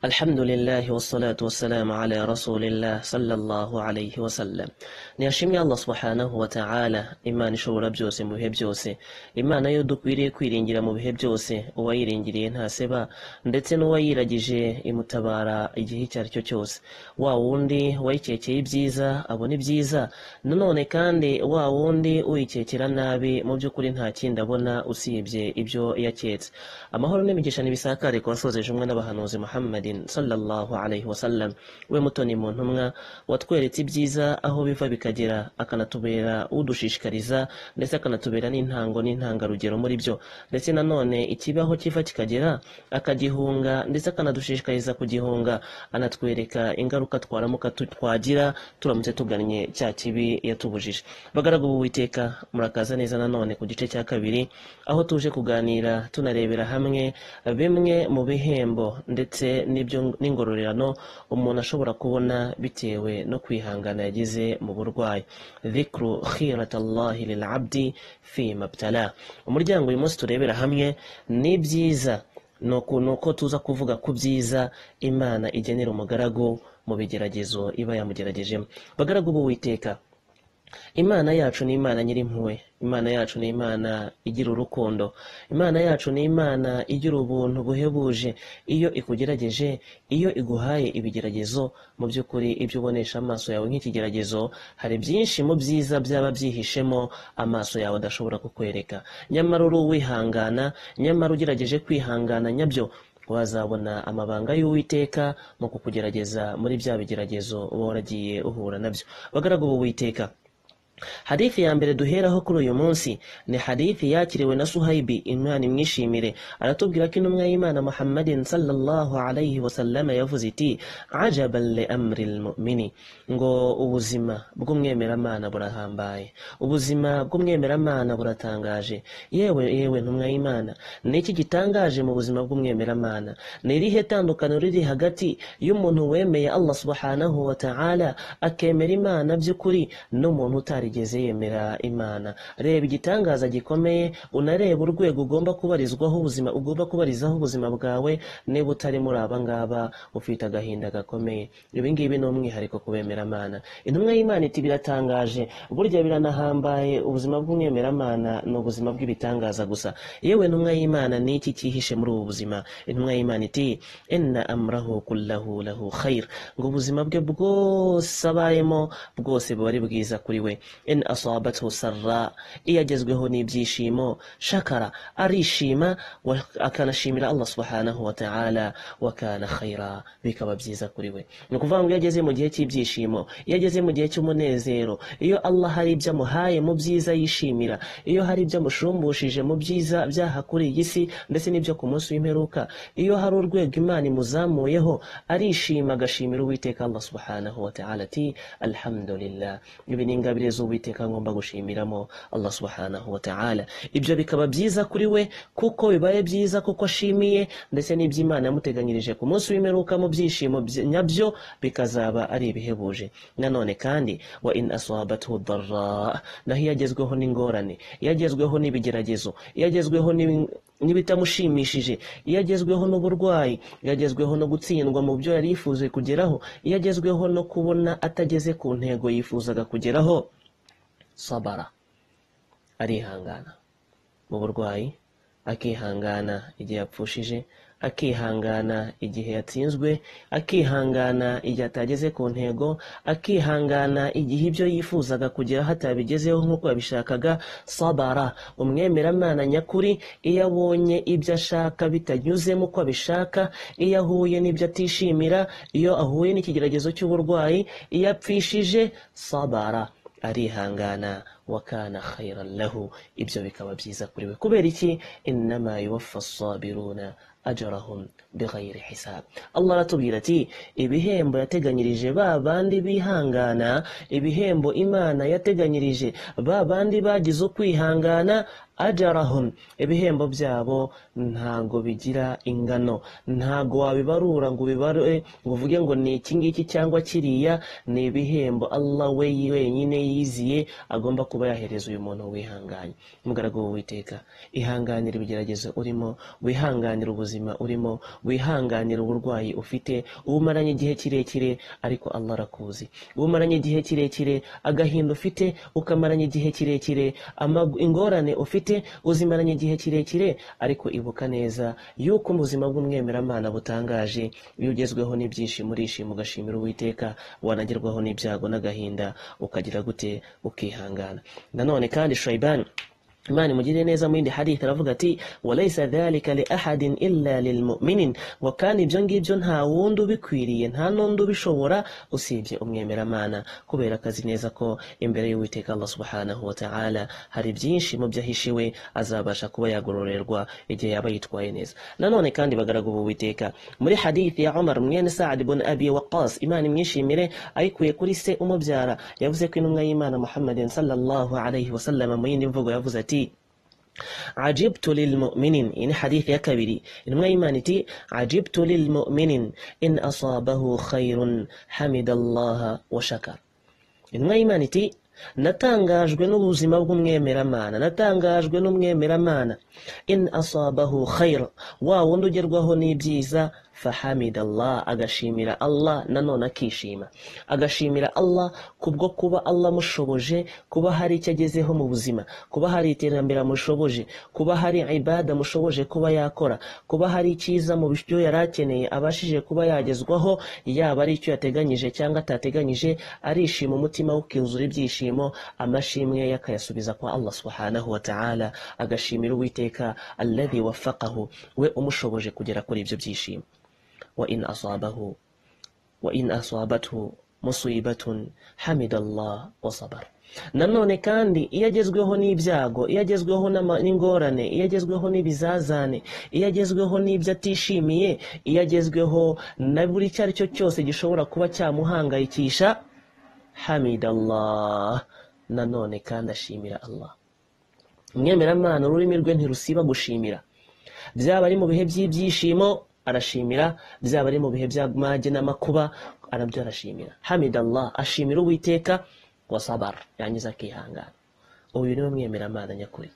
আলহামদুলিল্লাহ ওসলাত ওসালাম আলা রসুলিল্লাহ সাল্লাহ আলহি ওসাল্লাম নিয়াশিমি আল্লাহ সুবহানাহু wa ta'ala imana ishobora byose mu bihe byose imana yo dukwiriye kwiringira mu bihe byose uwayiringiriye ntaseba ndetse n'uwayiragije imutabara igihe icyo ari cyo cyose wa wundi wayikekeye ibyiza abona ibyiza nanone kandi wa wundi uyikekera nabi mu by'ukuri nta kindi abona usibye ibyo yaketse amahoro n'imigisha ntibisakare ku wasozeje umwe n'abahanuzi muhammadin sallallahu alaihi wasallam we mutoni mu ntumwa watweretse ibyiza aho biva bikagera akanatubera udushishikariza ndetse akanatubera n'intango n'intangarugero muri byo ndetse nanone ikibaho kiva kikagera akagihunga ndetse akanadushishikariza kugihunga anatwereka ingaruka twaramuka tu- twagira turamutse tugannye cya kibi yatubujije bagaragu b'uwiteka murakaza neza nanone ku gice cya kabiri aho tuje kuganira tunarebera hamwe bimwe mu bihembo ndetse n'ibyo- n'ingororerano umuntu ashobora kubona bitewe no kwihangana yagize mu burwayi dhikru khiratallahi lil abdi fi mabtala umuryango uyu munsi turebera hamwe ni byiza ni uku- ni uko tuza kuvuga ku byiza imana igenera umugaragu mu bigeragezo iba yamugeragejemo bagaragu b'uwiteka imana yacu ni imana nyirimpuhwe imana yacu ni imana igira urukundo imana yacu ni imana igira ubuntu buhebuje iyo ikugerageje iyo iguhaye ibigeragezo mu by'ukuri ibyo ubonesha amaso yawe nk'ikigeragezo hari byinshi mu byiza byaba byihishemo amaso yawe adashobora kukwereka nyamara uri uwihangana nyamara ugerageje kwihangana nyabyo wazabona amabanga y'uwiteka mu kukugerageza muri bya bigeragezo uba waragiye uhura nabyo bagaragu b'uwiteka hadithi ya mbere duheraho kuri uyu munsi ni hadithi yakiriwe na suhayibi imana imwishimire aratubwira ko intumwa y'imana muhammadin sallallahu alayhi wasallama yavuze iti ajaban li amri lmumini ngo ubuzima bw'umwemeramana burahambaye ubuzima bw'umwemeramana buratangaje yewe yewe ntumwa y'imana ni iki gitangaje mu buzima bw'umwemeramana ni irihe tandukaniro riri hagati y'umuntu wemeye allah subhanahu wa ta'ala akemera imana by'ukuri n'umuntu utarigeze yemera imana reba igitangaza gikomeye unareba urwego ugomba kubarizwaho ubuzima ugomba kubarizaho ubuzima bwawe niba utari muri aba ngaba ufite agahinda gakomeye ibi ngibi ni umwihariko ku bemeramana intumwa y'imana iti biratangaje burya biranahambaye ubuzima bw'umwemeramana ni ubuzima bw'ibitangaza gusa yewe ntumwa y'imana ni iki cyihishe muri ubu buzima intumwa y'imana iti inna amrahu kullahu lahu khair ngo ubuzima bwe bwose abayemo bwose buba ari bwiza kuri we in asabathu sarra iyo agezweho n'ibyishimo shakara arishima wa- akanashimira allah subhanahu wa ta'ala wakana khaira bikaba byiza kuri we ni ukuvuga ngo iyo ageze mu gihe cy'ibyishimo iyo ageze mu gihe cy'umunezero iyo allah hari ibyo amuhaye mu byiza yishimira iyo hari ibyo amushumbushije mu byiza byaha kuri iyi si ndetse n'ibyo ku munsi w'imperuka iyo hari urwego imana imuzamuyeho arishima agashimira uwiteka allah subhanahu wa ta'ala ati alhamdulillah ibi ni ingabire z'uwiteka ngomba gushimiramo allah subhanahu wa ta'ala ibyo bikaba byiza kuri we kuko bibaye byiza kuko ashimiye ndetse n'ibyo imana yamuteganyirije ku munsi w'imperuka mu byishimo bye- nyabyo bikazaba ari ibihebuje nanone kandi wa in asabathu dharra naho iyo agezweho n'ingorane iyo agezweho n'ibigeragezo iyo agezweho n'ibi- n'ibitamushimishije iyo agezweho n'uburwayi iyo agezweho no gutsindwa mu byo yari yifuza kugeraho iyo agezweho no kubona atageze ku ntego yifuzaga kugeraho sabara arihangana mu burwayi akihangana igihe yapfushije akihangana igihe yatsinzwe akihangana igihe atageze ku ntego akihangana igihe ibyo yifuzaga kugeraho atabigezeho nk'uko yabishakaga sabara umwemeramana nyakuri iyo abonye ibyo ashaka bitanyuzemo uko abishaka iyo ahuye n'ibyo atishimira iyo ahuye n'ikigeragezo cy'uburwayi iyo apfishije sabara arihangana wakana khairan lahu ibyo bikaba byiza kuri we kubera iki innama yuwaffa sabiruna ajarahum bighayri hisab allah aratubwira ati ibihembo yateganyirije ba bandi bihangana ibihembo imana yateganyirije ba bandi bagize ukwihangana ajarahum ibihembo byabo ntago bigira ingano ntago wabibarura ngo ubibare ngo uvuge ngo ni iki ngiki cyangwa kiriya ni ibihembo allah we wenyine yiziye agomba kuba yahereza uyu muntu wihanganye umugaragu w'uwiteka ihanganira ibigeragezo urimo wihanganira ubuzima urimo wihanganira uburwayi ufite uwo umaranye igihe kirekire ariko allah arakuzi uwo umaranye igihe kirekire agahinda ufite ukamaranye igihe kirekire ama- ingorane ufite uzimaranye igihe kirekire ariko ibuka neza yuko ubuzima bw'umwemeramana butangaje iyo ugezweho n'ibyishimo urishima ugashimira uwiteka wanagerwaho n'ibyago n'agahinda ukagira gute ukihangana nanone kandi shayibani imana imugirire neza mu yindi hadith aravuga ati walaisa dhalika li ahadin illa lilmuminin ngo kandi ibyo ngibyo nta wundi ubikwiriye nta n'undi ubishobora usibye umwemeramana kubera akazi neza ko imbere y'uwiteka allah subhanahu wa ta'ala hari byinshi mu byo ahishiwe azabasha kuba yagororerwa igihe yaba yitwaye neza nanone kandi bagaragubu uwiteka muri hadith ya umar mwene saad ibn abi waqas imana imwishimire ayikuye kuri se umubyara yavuze ko intumwa y'imana muhammadin sallallahu alayhi wasallam mu yindi mvugo yavuze ati عجبت للمؤمنين إن حديث يا كبيري إن ما إيمانتي عجبت للمؤمنين إن أصابه خير حمد الله وشكر إن ما إيمانتي natangajwe n'ubuzima bw'umwemeramana natangajwe n'umwemeramana in asabahu khayra wa wundi ugerwaho n'ibyiza fahamid allah agashimira allah nanone akishima agashimira allah kubwo kuba allah amushoboje kuba hari icyo agezeho mu buzima kuba hari iterambere amushoboje kuba hari ibada amushoboje kuba yakora kuba hari icyiza mu byo yari akeneye abashije kuba yagezwaho yaba ari icyo yateganyije cyangwa atateganyije arishima umutima ukuzura ibyishimo amashimwe ye akayasubiza kwa allah subhanahu wa ta'ala agashimira uwiteka alladhi wafaqahu we umushoboje kugera kuri ibyo byishimo وإن أصابه وإن أصابته مصيبة حمد الله وصبر nanone kandi iyo agezweho n'ibyago iyo agezweho n'ama- n'ingorane iyo agezweho n'ibizazane iyo agezweho n'ibyo atishimiye iyo agezweho na buri icyo ari cyo cyose gishobora kuba cyamuhangayikisha hamid allah nanone kandi ashimira allah umwemeramana ururimi rwe ntirusiba gushimira byaba ari mu bihe by'ibyishimo arashimira byaba ari mu bihe by'amage n'amakuba arabyo arashimira hamid allah ashimira uwiteka wasabar yangiza akihangana uyu niwe mwemeramana nyakuri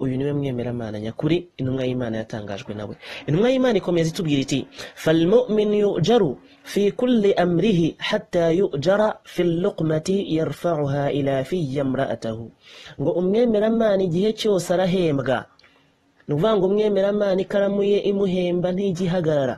uyu niwe mwemeramana nyakuri intumwa y'imana yatangajwe nawe intumwa y'imana ikomeza itubwira iti falmumin yujaru fi kulli amrihi hatta yujara fi luqmati yarfauha ila fiya mraatahu ngo umwemeramana igihe cyose arahembwa ni ukuvuga ngo umwemeramana ikaramu ye imuhemba ntigihagarara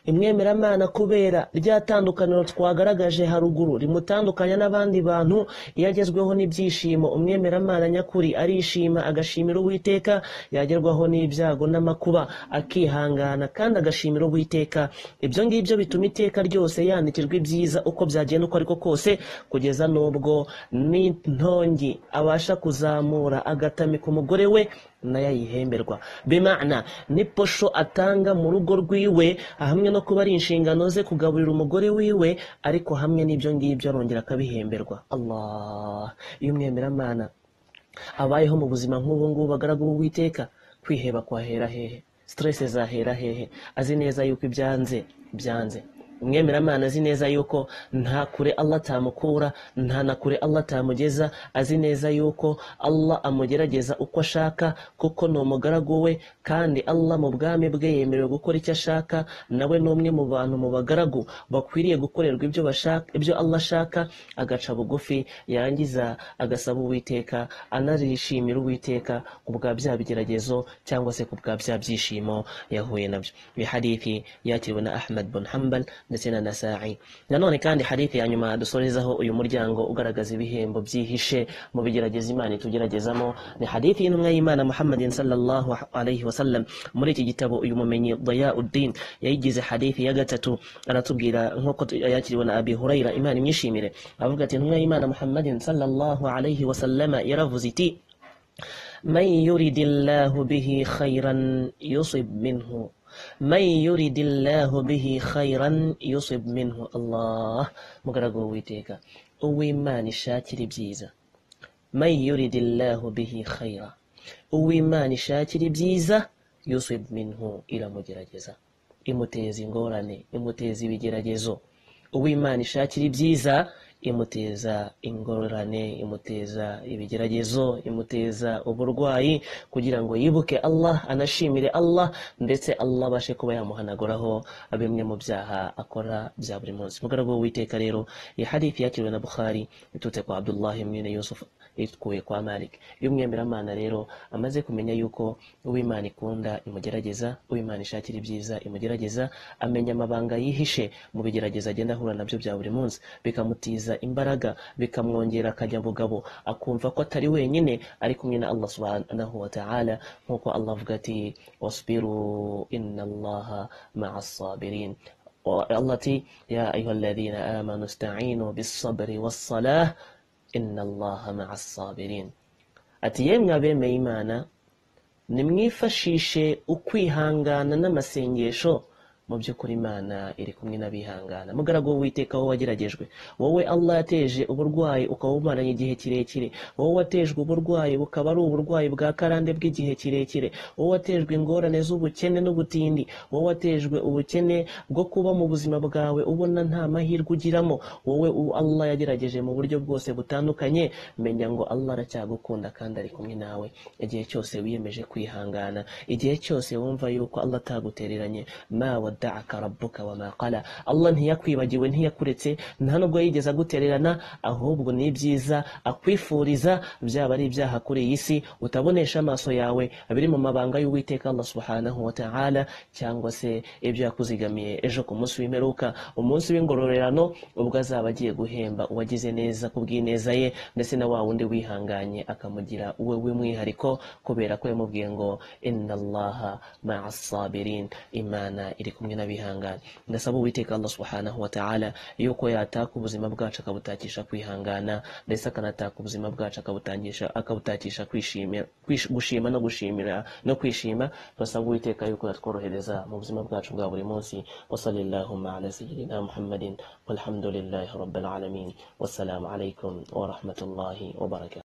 imwemeramana kubera rya tandukaniro twagaragaje haruguru rimutandukanya n'abandi bantu iyo agezweho n'ibyishimo umwemeramana nyakuri arishima agashimira uwiteka yagerwaho n'ibyago n'amakuba akihangana kandi agashimira uwiteka ibyo ngibyo bituma iteka ryose yandikirwa ibyiza uko byagenda uko ariko kose kugeza n'ubwo n'intongi abasha kuzamura agatamika umugore we nayo ayihemberwa bimana ni posho atanga mu rugo rwiwe hamwe no kuba ari inshingano ze kugaburira umugore wiwe ariko hamwe n'ibyo ngibyo arongera akabihemberwa allah iyo umwemeramana abayeho mu buzima nk'ubu ngubu agaragara uwiteka kwiheba kwahera hehe siteresi zahera hehe azi neza yuko ibyanze byanze umwemeramana azi neza yuko nta kure allah atamukura nta na kure allah atamugeza azi neza yuko allah amugerageza uko ashaka kuko ni umugaragu we kandi allah mu bwami bwe yemerewe gukora icyo ashaka nawe ni umwe mu bantu mu bagaragu bakwiriye gukorerwa ibyo bashaka ibyo allah ashaka agaca bugufi yangiza agasaba uwiteka anarishimira uwiteka ku bwa bya bigeragezo cyangwa se ku bwa bya byishimo yahuye nabyo iyo hadithi yakiriwe na ahmed bun hambal ndetse na nasa'i nanone kandi hadithi ya nyuma dusorezaho uyu muryango ugaragaza ibihembo byihishe mu bigerageza imana itugeragezamo ni hadithi y'intumwa y'imana muhammadin sallallahu alaihi wasallam muri iki gitabo uyu mumenyi dayauddin yayigize hadithi ya gatatu aratubwira nk'uko tu- yakiriwe na abi hurayra imana imwishimire avuga ati intumwa y'imana muhammadin sallallahu alaihi wasallama yaravuze iti من يرد الله به خيرا يصب منه من يرد الله به خيرا يصب منه الله مغرغو ويتيكا uw'imana ishakira ibyiza man yuridillahu bihi khayra uwimana ishakira ibyiza yusib minhu iramugerageza imuteza ingorane imuteza ibigeragezo uwimana ishakira ibyiza imuteza ingorane imuteza ibigeragezo imuteza uburwayi kugira ngo yibuke allah anashimire allah ndetse allah abashe kuba yamuhanagoraho bimwe mu byaha akora bya buri munsi mugaragu w'uwiteka rero iyi hadithi yakiriwe na bukhari iturutse kwa abdullahi mwene yusufu ikuye kwa malik y'umwemeramana rero amaze kumenya yuko uwimana ikunda imugerageza uwimana ishakira ibyiza imugerageza amenya amabanga yihishe mu bigerageza agenda ahura nabyo bya buri munsi bikamutiza imbaraga bikamwongera akanyabugabo akumva ko atari wenyine ari kumwe na allah subhanahu wa ta'ala nk'uko allah avuga ati wasbiru inna allaha ma'a sabirin allah ati ya ayuha alladhina amanu sta'inu bisabri wassalah inna allaha ma'a sabirin ati yemwe abemeye imana nimwifashishe ukwihangana n'amasengesho mu by'ukuri imana iri kumwe n'abihangana mugaragu w'uwiteka wowe wageragejwe wowe allah yateje uburwayi ukaba umaranye igihe kirekire wowe watejwe uburwayi bukaba ari uburwayi bwa karande bw'igihe kirekire wowe watejwe ingorane z'ubukene n'ubutindi wowe watejwe ubukene bwo kuba mu buzima bwawe ubona nta mahirwe ugiramo wowe ubu allah yagerageje mu buryo bwose butandukanye menya ngo allah aracyagukunda kandi ari kumwe nawe igihe cyose wiyemeje kwihangana igihe cyose wumva yuko allah atagutereranye ma wada'aka rabbuka wa ma qala allah ntiyakwibagiwe ntiyakuretse nta nubwo yigeze agutererana ahubwo ni ibyiza akwifuriza byaba ari ibyaha kuri iyi si utabonesha amaso yawe biri mu mabanga y'uwiteka allah subhanahu wa ta'ala cyangwa se ibyo yakuzigamiye ejo ku munsi w'imperuka umunsi w'ingororerano ubwo azaba agiye guhemba uwagize neza ku bw'ineza ye ndetse na wa wundi wihanganye akamugira uwe w'umwihariko kubera ko yamubwiye ngo inna allaha ma'a sabirin imana iri kumwe n'abihangana ndasaba uwiteka allah subhanahu wa ta'ala yuko yataka ubuzima bwacu akabutakisha kwihangana ndetse akanataka ubuzima bwacu akabutangisha akabutakisha kwishimira kwish- gushima no gushimira no kwishima turasaba uwiteka yuko yatworohereza mu buzima bwacu bwa buri munsi wasalillahuma ala sayyidina muhammadin walhamdulillahi rabbil alamin wassalamu alaikum wa rahmatullahi wa barakatuh